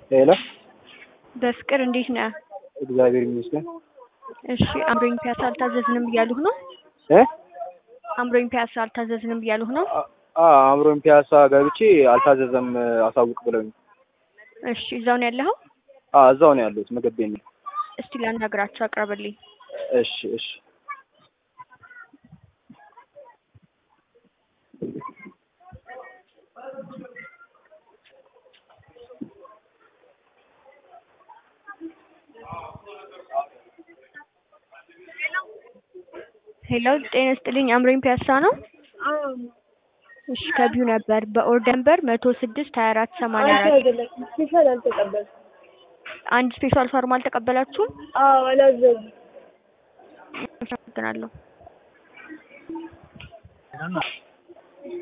ሄሎ በፍቅር እንዴት ነህ? እግዚአብሔር ይመስገን። እሺ አምሮኝ ፒያሳ አልታዘዝንም እያሉህ ነው? እ አምሮኝ ፒያሳ አልታዘዝንም እያሉህ ነው? አ አምሮኝ ፒያሳ ገብቼ አልታዘዘም አሳውቅ ብለውኝ። እሺ እዛው ነው ያለኸው? አ እዛው ነው ያለሁት ምግብ ቤት ነኝ። እስቲ ላናግራቸው አቅርብልኝ። እሺ እሺ ሄሎ ጤና ይስጥልኝ አምሮኝ ፒያሳ ነው? እሺ ከቢዩ ነበር በኦርደር ነበር መቶ ስድስት ሀያ አራት ሰማንያ አራት ስፔሻል አልተቀበልኩም። አንድ ስፔሻል ፎርም አልተቀበላችሁም? አዎ አላዘዙም። አመሰግናለሁ።